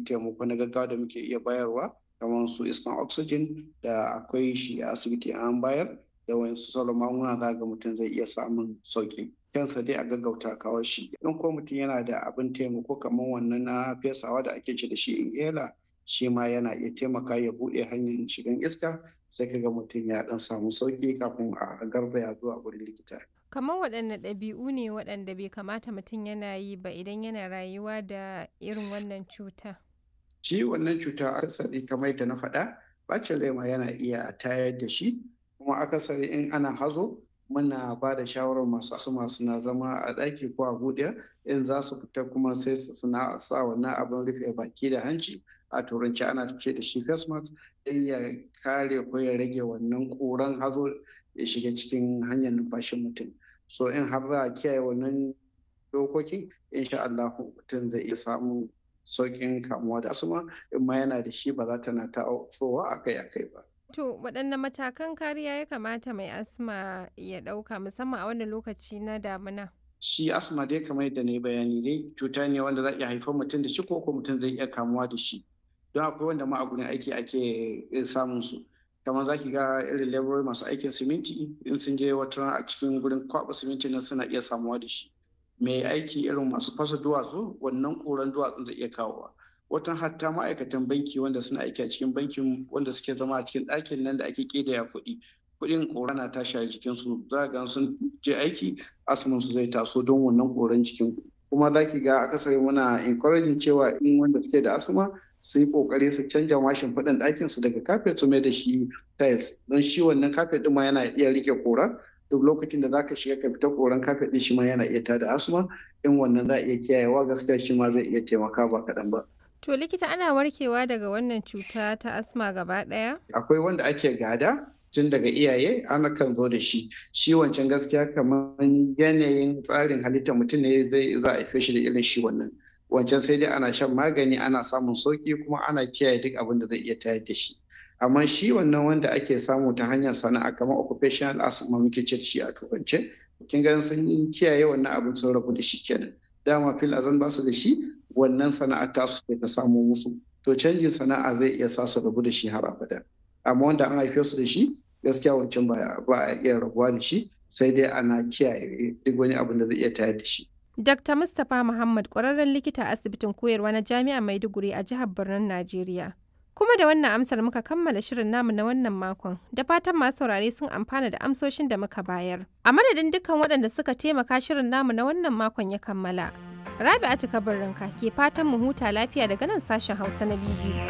akwai taimako na gaggawa da muke iya bayarwa kamar su iskan oxygen da akwai shi a asibiti an bayar da wayansu sauran magunguna za ga mutum zai iya samun sauki kansa dai a gaggauta kawo shi in ko mutum yana da abin taimako kamar wannan na fesawa da ake ce da shi inhaler shi ma yana iya taimaka ya buɗe hanyar shigan iska sai kaga mutum ya dan samu sauki kafin a garzaya zuwa wurin likita kamar waɗanne ɗabi'u ne waɗanda bai kamata mutum yana yi ba idan yana rayuwa da irin wannan cuta shi wannan cuta akasari kamar yadda na faɗa bacin rai ma yana iya tayar da shi kuma akasari in ana hazo muna ba da shawarar masu asuma suna zama a ɗaki ko a buɗe in za su fita kuma sai su suna sa wannan abin rufe baki da hanci a turanci ana ce da shi face mask don ya kare ko ya rage wannan ƙuran hazo ya shiga cikin hanyar numfashin mutum so in har za a kiyaye wannan dokokin insha Allah mutum zai iya samun sauƙin kamuwa da asuma in ma yana da shi ba za ta na ta akai-akai ba. To waɗanne matakan kariya ya kamata mai asma ya ɗauka musamman a wannan lokaci na damina? Shi asma dai kamar yadda na yi bayani dai cuta ne wanda za iya haifar mutum da shi ko ko mutum zai iya kamuwa da shi. Don akwai wanda ma a gurin aiki ake samun su. Kamar za ki ga irin laborori masu aikin siminti in sun je wata a cikin gurin kwaɓa siminti nan suna iya samuwa da shi. Mai aiki irin masu fasa duwatsu wannan ƙuran duwatsun zai iya kawowa. watan hatta ma'aikatan banki wanda suna aiki a cikin bankin wanda suke zama a cikin ɗakin nan da ake ƙidaya kuɗi kuɗin ƙora na tashi a jikinsu za ga sun je aiki asumin su zai taso don wannan ƙoran jikin kuma za ki ga akasari muna encouraging cewa in wanda suke da asma su yi ƙoƙari su canja mashin faɗin ɗakin su daga kafet su mai da shi tiles don shi wannan kafet ɗin ma yana iya rike ƙora duk lokacin da zaka shiga ka fita koran kafet ɗin shi ma yana iya tada asma in wannan za a iya kiyayewa gaskiya shi ma zai iya taimaka ba kaɗan ba. To likita ana warkewa daga wannan cuta ta asma gaba ɗaya? Akwai wanda ake gada tun daga iyaye ana kan zo da shi. Shi wancan gaskiya kamar yanayin tsarin halittar mutum ne zai za a haife shi da irin shi wannan. Wancan sai dai ana shan magani ana samun sauki kuma ana kiyaye duk abin da zai iya tayar da shi. Amma shi wannan wanda ake samu ta hanyar sana'a kamar occupational asthma muke ce shi a turance. Kin ga sun kiyaye wannan abin sun rabu da shi kenan. Dama fil azan ba su da shi wannan sana'ar tasu ce ta samo musu to canjin sana'a zai iya sa su rabu da shi har abada amma wanda an haife su da shi gaskiya wancan ba a iya rabuwa da shi sai dai ana kiyaye duk wani abin da zai iya tayar da shi Dr. Mustapha Muhammad ƙwararren likita a asibitin koyarwa na Jami'ar Maiduguri a jihar Birnin Najeriya. Kuma da wannan amsar muka kammala shirin namu na wannan makon, da fatan masu saurare sun amfana da amsoshin da muka bayar. A madadin dukkan waɗanda suka taimaka shirin namu na wannan makon ya kammala. Rabi'atu Kabarinka ke fatan mu huta lafiya daga nan sashen Hausa na BBC.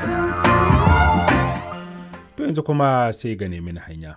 To yanzu kuma sai ga nemi hanya.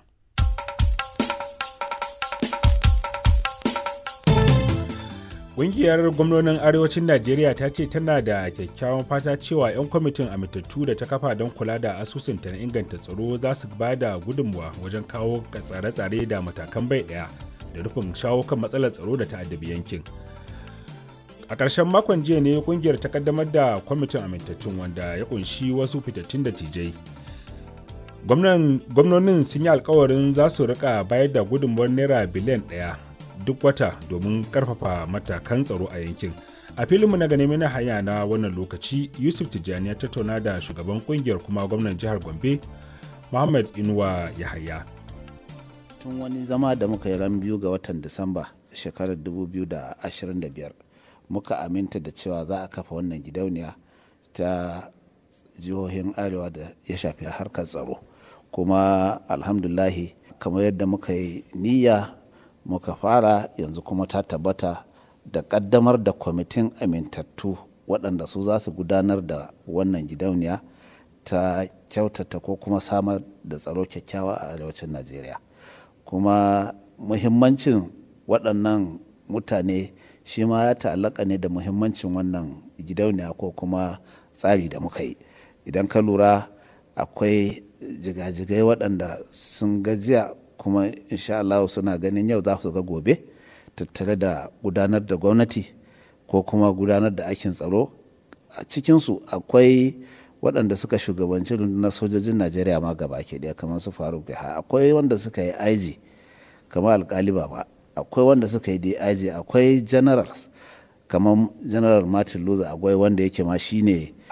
Ƙungiyar gwamnonin Arewacin Najeriya ta ce tana da kyakkyawan fata cewa 'yan kwamitin amintattu da ta kafa don kula da asusunta na inganta tsaro za su ba da gudunmuwa wajen kawo tsare-tsare da matakan bai ɗaya da rufin shawo kan matsalar tsaro da ta'addabi yankin. a ƙarshen makon jiya ne kungiyar ta kaddamar da kwamitin amintattun wanda ya kunshi wasu fitattun da tijai gwamnonin sun yi alkawarin za su rika bayar da gudunmuwar naira biliyan ɗaya duk wata domin karfafa matakan tsaro a yankin a filinmu na ganin na hanya na wannan lokaci yusuf tijjani ya tattauna da shugaban kungiyar kuma gwamnan jihar gombe muhammad inuwa yahaya tun wani zama da muka yi ran biyu ga watan disamba shekarar 2025 muka aminta da cewa za a kafa wannan gidauniya ta jihohin arewa da ya shafi harkar tsaro kuma alhamdulahi kamar yadda muka yi niyya muka fara yanzu kuma ta tabbata da kaddamar da kwamitin amintattu waɗanda su za su gudanar da wannan gidauniya ta kyautata ko kuma samar da tsaro kyakkyawa a arewacin najeriya kuma muhimmancin waɗannan mutane shi ma ya ta'allaka ne da muhimmancin wannan gidauniya ko kuma tsari da muka yi idan ka lura akwai jigajigai waɗanda sun gajiya kuma insha Allah suna ganin yau za su ga gobe tattare da gudanar da gwamnati ko kuma gudanar da aikin tsaro a cikinsu akwai waɗanda suka shugabanci rundunar sojojin najeriya ma gaba ke ɗaya kamar su faruk akwai wanda suka yi aiji kamar alkali ba akwai wanda suka yi dig akwai generals kamar general martin luther akwai wanda yake ma shine